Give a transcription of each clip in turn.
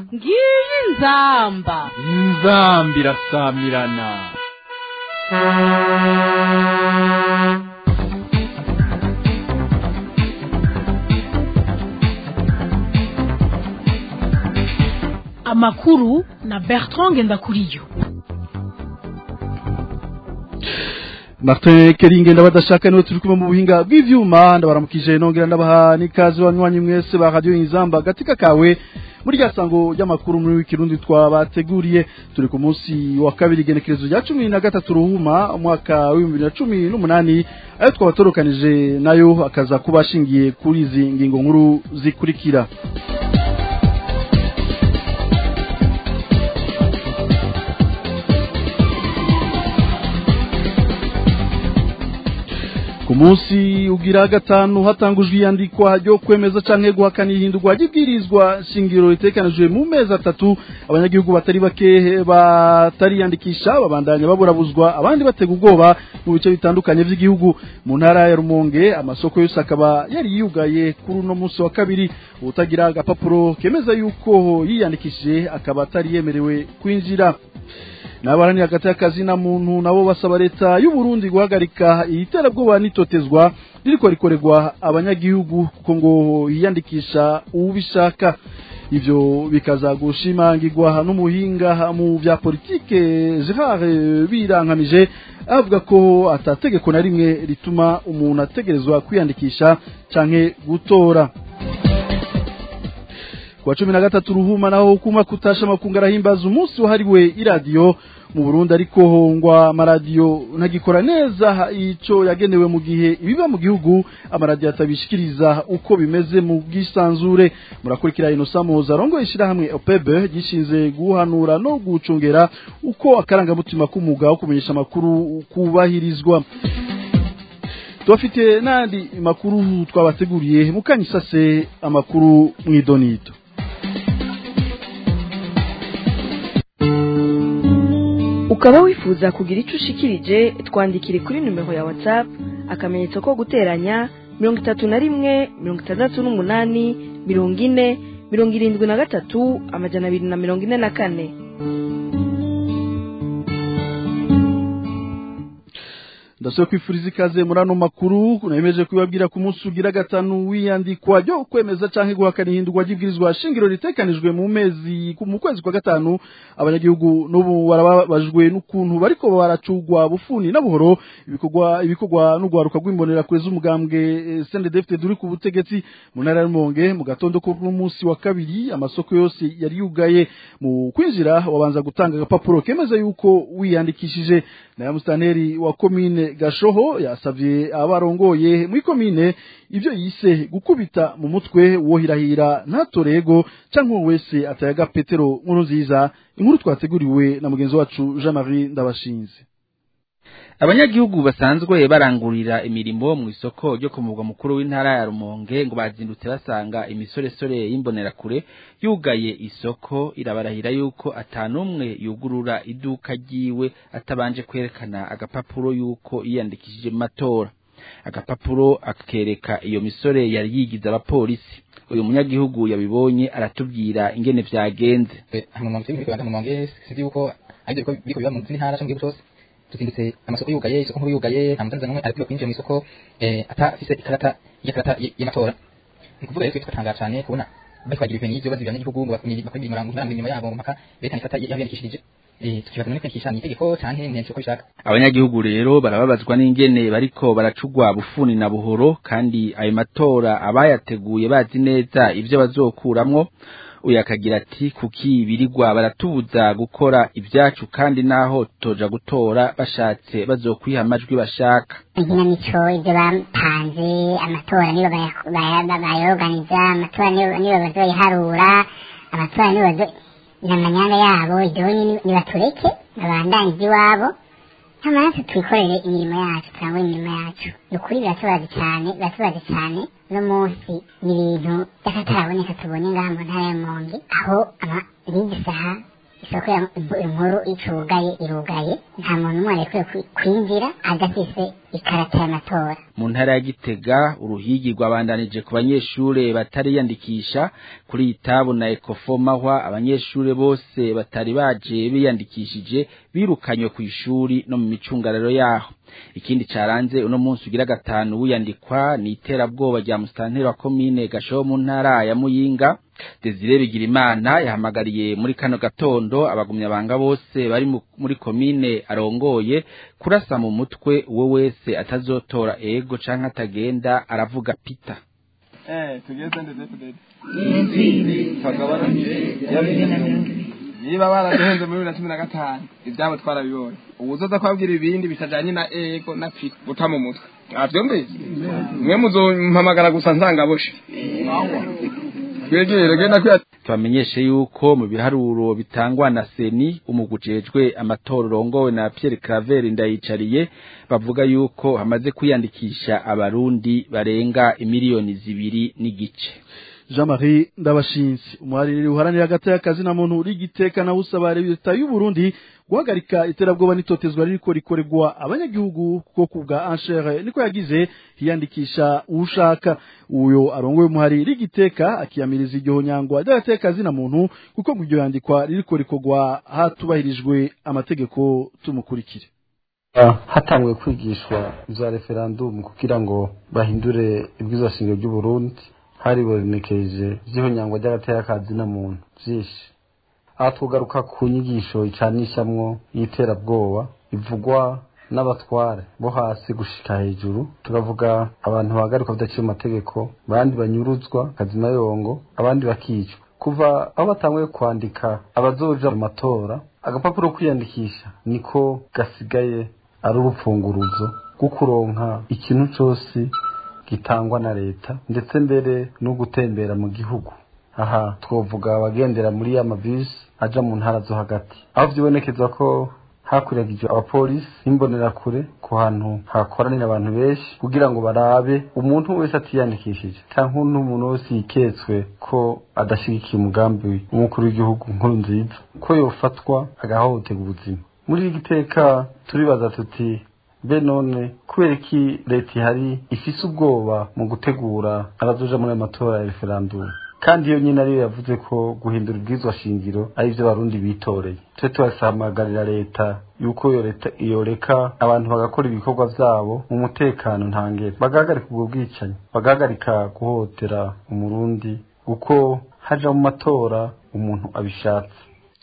ngiyi inzamba inzambi irasamirana amakuru na bertrand ngendakuriyo Martin Keringe ndabadashaka niwe turi kumwe mu buhinga bw'ivyuma ndabaramukije nongera ndabaha nikazi banywanyi mwese ba radio Inzamba gatika kawe muri rya sango ry'amakuru muri w'ikirundi twabateguriye turi ku munsi wa kabiri genekerezo rya cumi na gatatu ruhuma umwaka w'ibihumbi bibiri na cumi n'umunani ayo twabatorukanije nayo akaza kuba ashingiye kuri izi ngingo nkuru zikurikira ku munsi ugira gatanu hatangujwe iyandikwa ryo kwemeza canke guhakana ihindurwa ry'ibwirizwa shingiro ritekanijwe mu mezi atatu abanyagihugu batari bake batariyandikisha babandanya baburabuzwa abandi batega ubwoba mu bice bitandukanye vy'igihugu mu ntara ya Rumonge amasoko yose akaba yari yugaye kuri uno munsi wa kabiri utagira agapapuro kemeza yuko yiyandikishije akaba atari yemerewe kwinjira nabarani hagati y'akazi na muntu nabo basaba leta y'u Burundi guhagarika iterabwoba nitotezwa ririko rikorerwa abanyagihugu kuko ngo yiyandikisha ubishaka ivyo bikaza gushimangirwa n'umuhinga mu vya politike Gerard Birankamije avuga ko atategeko na rimwe rituma umuntu ategerezwa kwiyandikisha canke gutora kwa cumi na gatatu ruhuma naho hukuma kutasha makungu arahimbaza umunsi wahariwe iradiyo mu Burundi ariko ngwa amaradiyo ntagikora neza ico yagenewe mu gihe ibiba mu gihugu amaradiyo atabishikiriza uko bimeze mu bwisanzure murakurikira inosa muzarongo ishirahamwe OPEB gishinze guhanura no gucungera uko akarangamutima k'umwuga wo kumenyesha amakuru kubahirizwa tubafite n'andi makuru twabateguriye mukanyisase amakuru mw'idonito ukaba wifuza kugira icyo ushikirije twandikire kuri nimero ya watsapu akamenyetso ko guteranya mirongo itatu na rimwe mirongo itandatu n'umunani mirongo ine mirongo irindwi na gatatu amajana abiri na mirongo ine na kane ndasaba kwifuriza ikaze muri ano makuru nemeje kubabwira ku munsi ugira gatanu wiyandikwa ryo kwemeza canke guhakana ihindurwa ry'ibwirizwa shingiro ritekanijwe mu mezi mu kwezi kwa gatanu abanyagihugu n'ubu barababajwe n'ukuntu bariko baracugwa bufuni na buhoro ibikorwa ibikorwa n'ugwaruka rw'imbonera kure z'umugambwe CNDD-FDD duri ku butegetsi mu ntara ya Rumonge mu gatondo ko munsi wa kabiri amasoko yose yari yugaye mu kwinjira wabanza gutanga agapapuro kemeza yuko wiyandikishije na mustaneri wa komine gashoho yasavye abarongoye muri komine ivyo yise gukubita mu mutwe wohirahira ntatorego canke uwo wese atayaga petero nkuru nziza inkuru twateguriwe na mugenzi wacu Jean Marie Ndabashinze abanyagihugu basanzwe barangurira imirimo mu isoko ryo ku murwa mukuru w'intara ya Rumonge ngo bazindutse basanga imisoresore y'imbonerakure yugaye isoko irabarahira yuko atanumwe yugurura iduka ryiwe atabanje kwerekana agapapuro yuko yiyandikishije mu matora agapapuro akereka iyo misore yari yigize abapolisi uyu munyagihugu yabibonye aratubwira ingene vyagenze hano mu mutwe mu Rumonge sinzi yuko ariko biko biba mu ntara cyangwa cyose tuzindutse amasoko yugaye isoko nkuru yugaye nta mutanzania n'umwe ariko kwinjira mu isoko atafise ikarata y'ikarata y'amatora ni kuvuga rero twatangara cyane kubona bari kwagira ibintu y'ibyo bazibiranye n'igihugu bakora imirongo iranga inyuma yabo mpaka berekana ikarata yabiyandikishije tukibaza none kwandikisha ni itegeko canke ni uko bishaka abanyagihugu rero barababazwa n'ingene bariko baracugwa bufuni na buhoro kandi ayo matora abayateguye bazi neza ivyo bazokuramwo uyu akagira ati kuki birirwa baratubuza gukora ibyacu kandi naho toja gutora bashatse bazokwiha amajwi bashaka inkinamico ibyo bapanze amatora nibo bayoganiza amatora nibo bazoyiharura amatora nibo bazo n'amanyanga yabo ibyo nibatureke babandanize iwabo nk'amaraso twikorere imirimo yacu turangure imirimo yacu ni ukuri biratubaza cyane biratubaza cyane uno munsi ni ibintu by'akataraboneka tubonye ngaha mu ntara ya monge aho n'izi saha isoko ya inkuru icugaye irugaye nta muntu umwe arekwiye kwi- kwinjira adafise ikarata y'amatora mu ntara ya Gitega uruhigi rwabandanije ku banyeshure batariyandikisha kuri itabu na Ecofo mahwa abanyeshure bose batari baje biyandikishije birukanywe ku ishuri no mu micungararo yaho ikindi caranze uno munsi ugira gatanu wiyandikwa ni iterabwoba rya mustanteri wa komine gashoho mu ntara ya Muyinga Desire Bigirimana yahamagariye muri kano gatondo abagumya banga bose bari mu- muri komine arongoye kurasa mu mutwe uwo wese atazotora ego canke atagenda aravuga pita Eh, tugeze ndetse tudede. Twagabanije niba baraduhenze muri bibiri na cumi na gatanu ibyabo twarabibonye ubu uzoza kubabwira ibindi bitajanye na ego na piko guta mu mutwe avyumvise mwe muzompamagara gusa nsangaboshe twegere genda kwiya tubamenyeshe yuko mu biharuro bitangwa na seni umugujejwe amatora urongowe na Pierre Claver ndayicariye bavuga yuko hamaze kwiyandikisha abarundi barenga imiliyoni zibiri n'igice Jean Marie Ndabashinzi umuhariri uharanira hagati y'akazi na muntu uri giteka na usaba leta y'u Burundi guhagarika iterabwoba n'itotezwa ririko rikorerwa abanyagihugu kuko kubwa Anshere niko yagize hiyandikisha ushaka uyo arongoye umuhariri giteka akiyamiriza iryo nyangwa ry'agatekazi na muntu kuko ngo iryo yandikwa ririko rikorwa hatubahirijwe amategeko tumukurikire hatanguye kwigishwa ibya referandumu kugira ngo bahindure ibwirizwa shingiro ry'u Burundi haribonekeje vy'ihonyangwa ry'agatekazi na muntu vyinshi aha tugaruka ku nyigisho icanishamwo y'iterabwoba ivugwa n'abatware bo hasi gushika hejuru tukavuga abantu bahagarikwa bidaciye mu mategeko abandi banyuruzwa kazina yongo abandi bakicwa kuva aho batanguye kwandika abazoja mu matora agapapuro ko kwiyandikisha niko gasigaye ari urupfunguruzo rwo kuronka ikintu cose gitangwa na leta ndetse mbere no gutembera mu gihugu aha twovuga abagendera muri ya mabisi aja mu ntara zo hagati aho vyibonekeza ko hakuragijwe abapolisi n'imbonerakure ku hantu hakoranira abantu benshi kugira ngo barabe umuntu wese atiyandikishije canke n'umuntu wese yiketswe ko adashigikiye umugambi w'umukuru w'igihugu nkuru nziza ko yofatwa agahohoterwa ubuzima muri iri giteka turibaza tuti be none kubera iki leta ihari ifise ubwoba mu gutegura abazoja muri ayo matora ya referandumu kandi iyo nyine ariyo yavuze ko guhindura ubwizwa shingiro ari byo abarundi bitoreye twe tubasamagarira leta yuko iyo leta yoreka abantu bagakora ibikorwa vyabo mu mutekano ntangere bagahagarika ubwo bwicanyi bagahagarika guhotera umurundi uko haja mu matora umuntu abishatse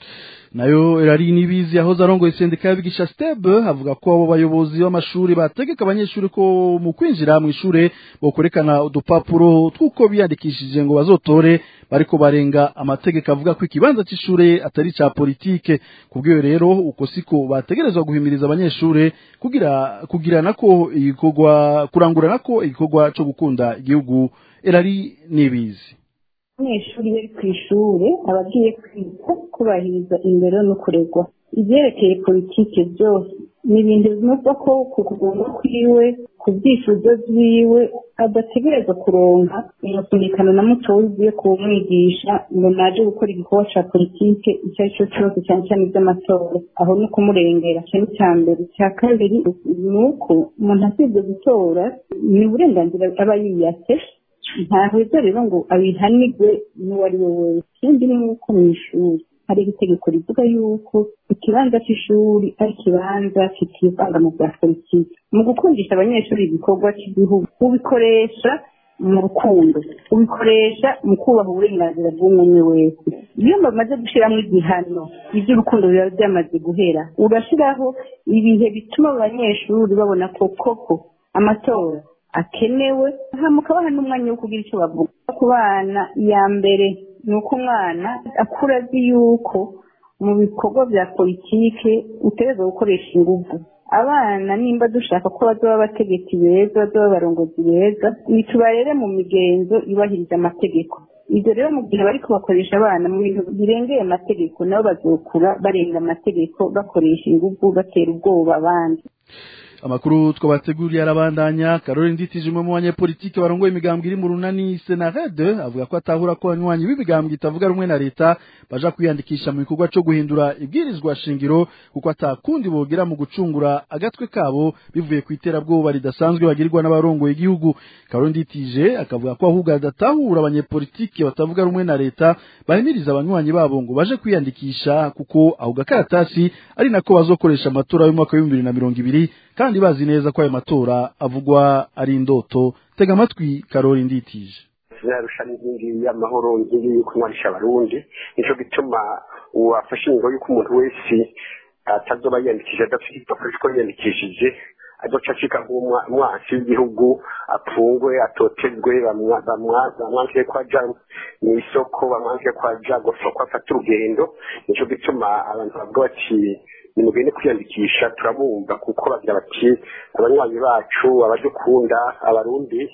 nayo erari nibizi yahoze arongoye sendika y'abigisha steb avuga ko abo bayobozi b'amashuri bategeka abanyeshuri ko mu kwinjira mu ishure bokorekana udupapuro tw'uko biyandikishije ngo bazotore bariko barenga amategeko avuga ko ikibanza c'ishure atari ca politike kubw'iyo rero uko siko bategerezwa guhimiriza abanyeshure kugira kugira nako igikorwa kurangura nako igikorwa co gukunda igihugu erari nibizi abanyeshuri bari ku ishuri aba agiye kwiga kubahiriza indero no kuregwa ibyerekeye politike byose ni ibintu bivuga ko ku kugomba kwiwe ku byifuzo byiwe adategereza kuronka umusunikano na muto ugiye kumwigisha ngo naje gukora igikorwa cya politike icyo ari cyo cyose cyane cyane iby'amatora aho ni ukumurengera icyo ni icya mbere icya kabiri ni uko umuntu asibye gutora ni uburenganzira aba yiyatse ntaheza rero ngo abihanirwe n'uwo ari we wese ikindi ni uko mu ishuri hari itegeko rivuga yuko ikibanza cy'ishuri ari ikibanza kitivanga mu bya politiki mu gukundisha abanyeshuri igikorwa cy'igihugu ubikoresha mu rukundo ubikoresha mu kubaha uburenganzira bw'umwe wese iyo bamaze gushyiramo igihano iby'urukundo biba byamaze guhera urashyiraho ibihe bituma abanyeshuri babona ko koko amatora akenewe mukabaha n'umwanya wo kugira icyo bavuga ku bana iya mbere ni uko umwana akura azi yuko mu bikorwa bya politike utegereza gukoresha ingufu abana nimba dushaka ko bazaba abategetsi beza bazaba abarongozi beza nitubarere mu migenzo yubahiriza amategeko ibyo rero mu gihe bari kubakoresha abana mu bintu birengeye amategeko nabo bazokura barenga amategeko bakoresha ingufu batera ubwoba abandi amakuru twabateguriye arabandanya Caroline Nditije umwe mu banyepolitike barongoye imigambwe iri mu runani Senarede avuga ko atahura ko abanywanyi b'imigambwe itavuga rumwe na leta baja kwiyandikisha mu gikorwa cyo guhindura ibwirizwa shingiro kuko atakundi bogira mu gucungura agatwe kabo bivuye ku iterabwoba ridasanzwe bagirirwa n'abarongoye igihugu Caroline Nditije akavuga ko ahubwo adatahura abanyepolitike batavuga rumwe na leta bahimiriza abanywanyi babo ngo baje kwiyandikisha kuko aho gakaratasi ari nako bazokoresha amatora y'umwaka w'ibihumbi bibiri na mirongo ibiri kandi bazi neza ko ayo matora avugwa ari indoto tega amatwi karori nditije yarusha n'inkingi y'amahoro inkingi yo kunywanisha abarundi nico gituma uwafashe ingingo y'uko umuntu wese atazoba yiyandikishije adafite igipapuro ko yiyandikishije azoca acika nk'umwansi w'igihugu apfungwe atotezwe bamwanzire ko aja mu isoko bamwanzire ko aja gusoko afata urugendo nico gituma abantu bavuga bati nimugende kwiyandikisha turabumva kuko bagira bati abanywanyi bacu abadukunda abarundi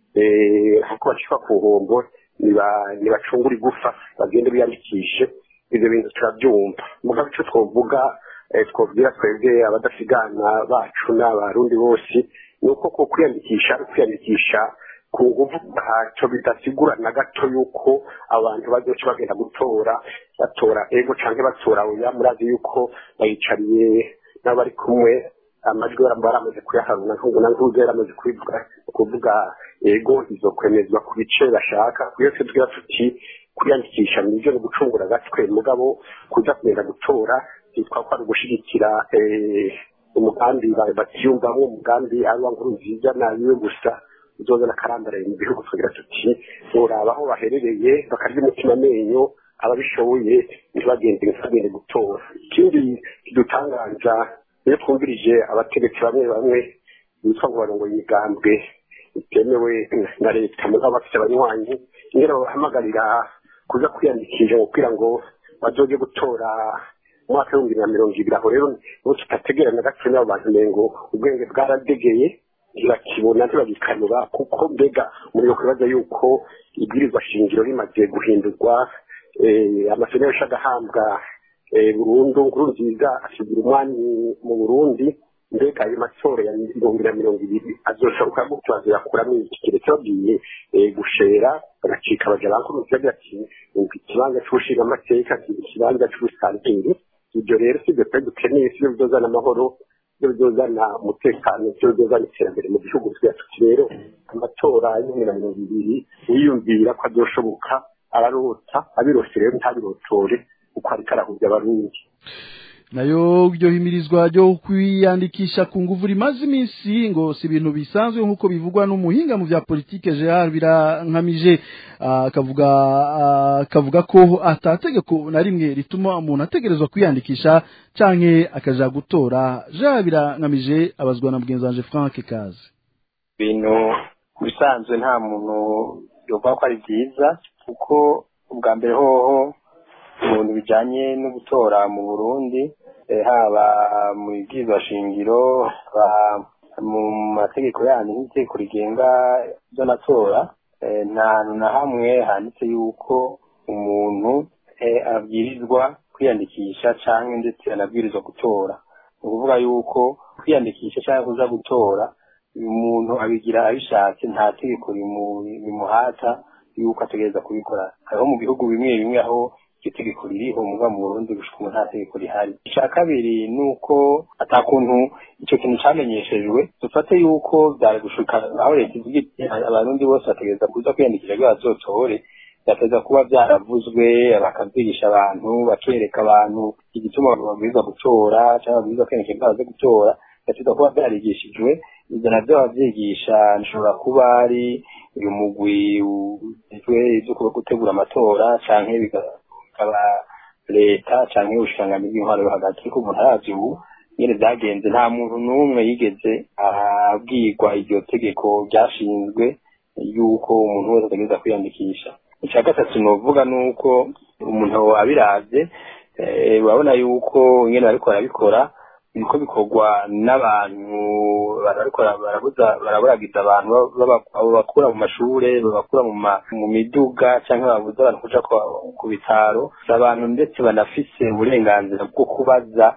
kuko bacishwa ku nkombo ntibacungura igufa bagende biyandikishe ibyo bintu turabyumva mugabo icyo twavuga twabwira twebwe abadasigana bacu n'abarundi bose ni uko ko kwiyandikisha ari kwiyandikisha ku nguvu ntacyo bidasigura na gato yuko abantu bazoca bagenda gutora batora ego canke batora oya murazi yuko bayicariye n'abari kumwe amajwi baramaze kuyaharuna nkubu na nkubu yaramaze kubivuga kuvuga ego izokwemezwa ku bice bashaka kuyo tubwira tuti kwiyandikisha nivyo ni gucungura agatwe mugabo kuza kugenda gutora byitwa ko ari ugushigikira umugambi batiyumvamo umugambi ari wa nkuru nziza nabiwe gusa uzozana akarambaraye mu gihugu tugira tuti uraba aho baherereye bakarya umutima amenyo ababishoboye ntibagende ntibagende gutora ikindi kidutangaza iyo twumvirije abategetsi bamwe bamwe bitwa ngo barongoye imigambwe itemewe na leta mugabo bafite abanywanyi nyine babahamagarira kuza kwiyandikisha kugira ngo bazoge gutora umwaka w'ibihumbi na mirongo ibiri aho rero nibo tutategera na gato n'abo bantu ngo ubwenge bwaradegeye ntibakibona ntibagikanura kuko mbega umuriro kubaza yuko ibwirizwa shingiro rimaze guhindurwa amasezerano yashaga ahambwa burundu nkuru nziza asigira umwanya mu burundi mbega ayo matora ya mirongo na mirongo ibiri azoshoboka gutyo azoyakuramo iki keretse babwiye gushera bagacika baja bankuru nziza agira ati ikibanza c'ubushinga amateka ikibanza c'ubusanteri ibyo rero sibyo twari dukeneye sibyo bizozana amahoro sibyo bizozana umutekano sibyo bizozana iterambere mu gihugu tugira tuti rero amatora y'ibihumbi na mirongo ibiri wiyumvira ko azoshoboka ararota abirose rero ntabirotore uko ariko arahuvya abarundi nayo iryo himirizwa ryo kwiyandikisha ku nguvu rimaze iminsi ngo si ibintu bisanzwe nk'uko bivugwa n'umuhinga mu bya politike Gerard birankamije akavuga akavuga ko atategeko na rimwe rituma umuntu ategerezwa kwiyandikisha canke akaja gutora Gerard birankamije abazwa na mugenzi wanje Frank Kazi ibintu bisanzwe nta muntu yovuga ko ari byiza kuko ubwa mbere hoho ibintu bijanye no gutora mu Burundi haba mu bibwirizwa shingiro mu mategeko yandi nk'itegeko rigenga by'amatora nta hantu na hamwe handitse yuko umuntu abwirizwa kwiyandikisha cyangwa ndetse anabwirizwa gutora ni ukuvuga yuko kwiyandikisha cyangwa kuza gutora umuntu abigira abishatse nta tegeko rimuhata yuko ategereza kubikora hariho mu bihugu bimwe bimwe aho iryo tegeko ririho muga mu Burundi gushika ubu nta tegeko rihari icya kabiri ni uko atakuntu icyo kintu cyamenyeshejwe dufate yuko byari gushika aho leta ivuga iti abarundi bose bategereza kuza kwiyandikisha ngo bazotore byateza kuba byaravuzwe bakabyigisha abantu bakereka abantu igituma babwirizwa gutora cyangwa babwirizwa kwiyandikisha ngo baze gutora byateza kuba byarigishijwe ibyo nabyo babyigisha nshobora kuba ari uyu mugwi ujejwe ibyo gutegura amatora canke bikaba leta canke ubushikiranganji bw'intwaro yo hagati ariko umuntu aravye ubu nyene vyagenze nta muntu n'umwe yigeze abwirwa iryo tegeko ryashinzwe yuko umuntu wese ategereza kwiyandikisha icya gatatu novuga ni uko umuntu abiravye urabona yuko nyene bariko barabikora biriko bikorwa n'abantu barabikora barabuza baraburagiza abantu babakura mu mashure babakura mu miduga cyangwa babuza abantu kuja ku bitaro abantu ndetse banafise uburenganzira bwo kubaza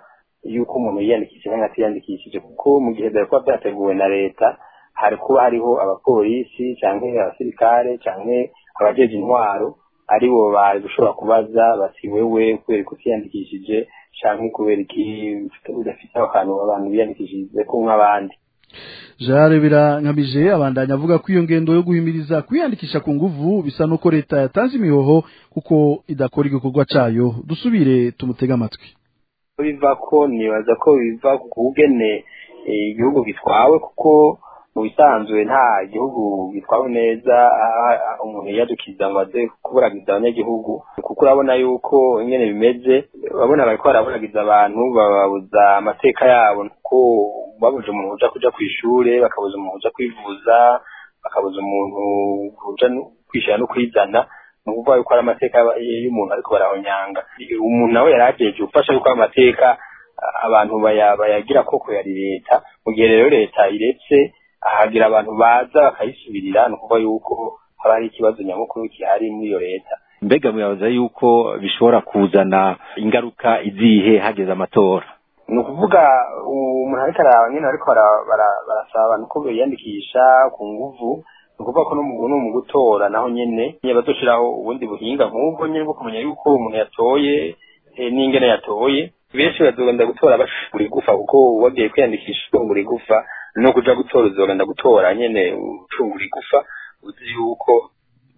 yuko umuntu yiyandikishije cyangwa atiyandikishije kuko mu gihe byari kuba byateguwe na leta hari kuba hariho abapolisi cyangwa abasirikare cyangwa abajeje intwaro aribo bari gushobora kubaza bati wewe kubera ko utiyandikishije cyangwa kubera iki udafite aho hantu abantu biyandikishije ko nk'abandi Jare birankabije abandanya avuga ko iyo ngendo yo guhimiriza kwiyandikisha ku nguvu bisa nuko leta yatanze imihoho kuko idakora igikorwa cayo dusubire tumutega amatwi biva ko nibaza ko biva ku kugene igihugu gitwawe kuko mu bisanzwe nta gihugu gitwawe neza umuntu yiyadukiza ngo aze kuburagiza abanyagihugu kuko urabona yuko ingene bimeze urabona bariko baraburagiza abantu bababuza amateka yabo kuko babuze umuntu uja kuja kw'ishure bakabuza umuntu uja kwivuza bakabuza umuntu kuja kwishira no kwizana ni ukuvuga yuko ari amateka y'umuntu ariko barahonyanga umuntu nawe yari ajeje gufasha yuko amateka abantu bayagira koko yari leta mu gihe rero leta iretse hagira abantu baza bakayisubirira ni ukuvuga yuko haba hari ikibazo nyamukuru gihari muri iyo leta mbega muyabaza yuko bishobora kuzana ingaruka izihe hageze amatora ni ukuvuga umuntu ariko araba nyine ariko barasaba abantu ko biyandikisha ku nguvu ni ukuvuga ko no mu gutora naho nyine bazoshiraho ubundi buhinga nk'ubwo nyine bwo kumenya yuko umuntu yatoye n'ingene yatoye benshi bazogenda gutora bashura igufa kuko wagiye kwiyandikisha ucungura igufa no kuja gutora uzogenda gutora nyene ucungura igufa uzi yuko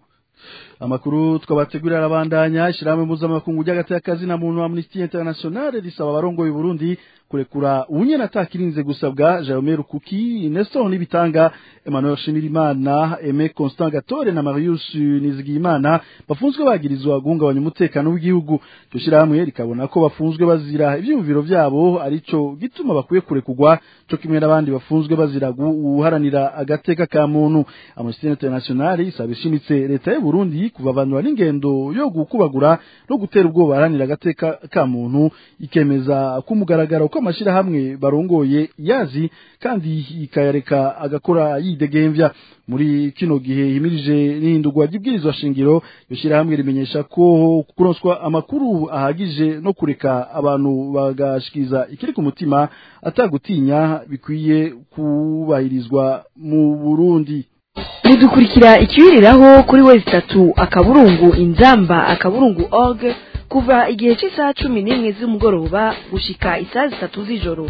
amakuru twabategurira arabandanya ishyirahamwe mpuzamakungu ry'agatekazi na muntu amnesty international risaba abarongoye Burundi kurekura ubunyene atakirinze gusabwa Jaume Rukuki Nestor Nibitanga Emmanuel Shimirimana Aime Constant Gatore na Marius Nizigiyimana bafunzwe bagirizwa guhungabanya umutekano w'igihugu cyo shirahamwe rikabona ko bafunzwe bazira ivyumviro vyabo arico gituma bakwiye kurekugwa cyo kimwe n'abandi bafunzwe bazira guharanira agateka ka muntu Amnesty International isaba ishimitse leta y'u Burundi kuvavanura n'ingendo yo gukubagura no gutera ubwoba baharanira agateka ka muntu ikemeza kumugaragara ko amashirahamwe barongoye yazi kandi ikayareka agakora yidegemvya muri kino gihe himirije n'ihindurwa ry'ibwirizwa shingiro yoshirahamwe rimenyesha ko kuronswa amakuru ahagije no kureka abantu bagashikiza ikiri ku mutima atagutinya bikwiye kubahirizwa mu Burundi mudukurikira ikibiriraho kuri wezi itatu akaburungu inzamba akaburungu org kuva igihe cy'isaha cumi n'imwe z'umugoroba gushika isaha zitatu z'ijoro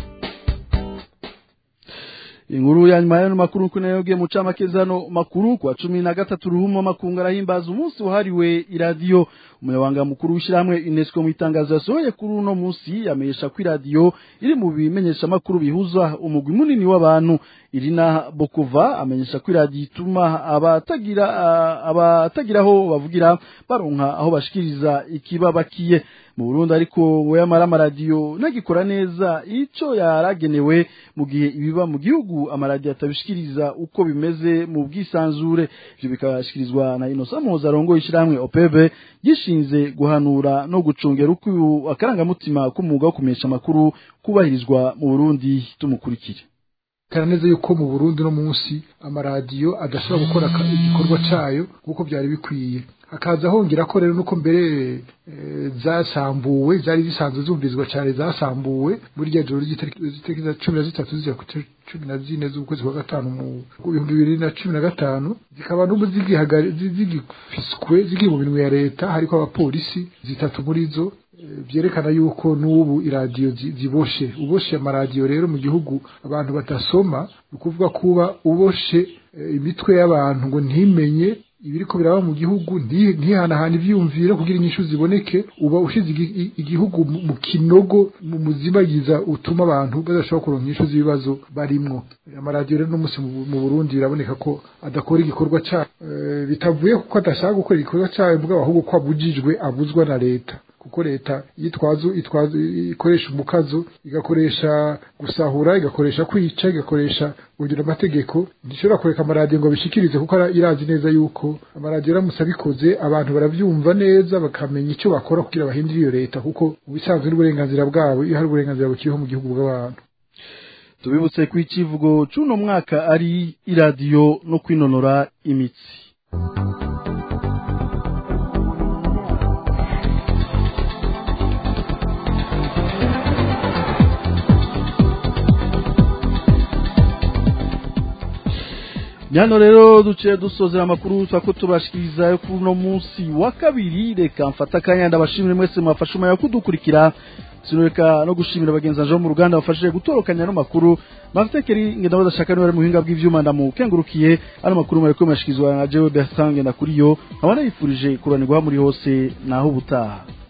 inkuru ya nyuma y'ano makuru kuko nayo mu camakezano makuru kwa cumi na gatatu ruhumo makungu arahimbaza umunsi wahariwe iradiyo umunyabanga mukuru w'ishyirahamwe unesco mu itangazo yasohoye kuri uno munsi yamenyesha ko iradiyo iri mu bimenyesha makuru bihuza umugwi munini w'abantu irina bokova amenyesha ko iradiyo ituma abatagira abatagira aho bavugira baronka aho bashikiriza ikibabakiye mu Burundi ariko ngo yamara amaradiyo nagikora neza ico yaragenewe mu gihe ibiba mu gihugu amaradiyo atabishikiriza uko bimeze mu bwisanzure ivyo bikashikirizwa na Innocent Muzarongo ishiramwe OPB gishinze guhanura no gucungera uko akarangamutima k'umwuga wo kumesha amakuru kubahirizwa mu Burundi tumukurikire neza yuko mu Burundi no munsi amaradiyo adashobora gukora igikorwa cayo kuko byari bikwiye hakaza hongera ko rero nuko mbere zasambuwe zari zisanzwe zumvizwa cyane zasambuwe muri rya joro ry'itariki za cumi na zitatu zijya ku cumi na zine z'ukwezi kwa gatanu mu bihumbi bibiri na cumi na gatanu zikaba n'ubu zigifiswe ziri mu minwe ya leta hariko abapolisi zitatu muri zo byerekana yuko n'ubu iradiyo ziboshe uboshe amaradiyo rero mu gihugu abantu batasoma ni ukuvuga kuba uboshe imitwe y'abantu ngo ntimenye ibiriko biraba mu gihugu ntihanahana ivyiyumviro kugira inyishu ziboneke uba ushize igihugu mu kinogo mu muzibagiza utuma abantu badashobora kuronka inyishu z'ibibazo barimwo amaradiyo rero n'umunsi mu Burundi biraboneka ko adakora igikorwa cayo bitavuye kuko adashaka gukora igikorwa cayo mbwa ahubwo ko abujijwe abuzwa na leta kuko leta yitwazo itwazo ikoresha umukazo igakoresha gusahura igakoresha kwica igakoresha kugira amategeko ntishobora kureka amaradiyo ngo bishikirize kuko irazi neza yuko amaradiyo aramutse abikoze abantu baravyumva neza bakamenya icyo bakora kugira bahindure iyo leta kuko ubisanzwe n'uburenganzira bwabo iyo hari uburenganzira bukiriho mu gihugu bw'abantu tubibutse ko icivugo c'uno mwaka ari iradiyo no kwinonora imitsi hano rero duciye dusozera amakuru twako tubashikiriza yo kuri uno munsi wa kabiri reka mfata akanya ndabashimire mwese mwafashe umwanya wo kudukurikira sinureka no gushimira bagenzi banje bo mu ruganda bafashije gutorokanya ano makuru mafitekeri ngenda badashaka niba ari mu buhinga bw'ivyuma ndamukengurukiye ano makuru mwariko mashikizwa na jewe Bertrand ngenda kuri yo nkaba nayifurije kuranirwa muri hose naho ubutaha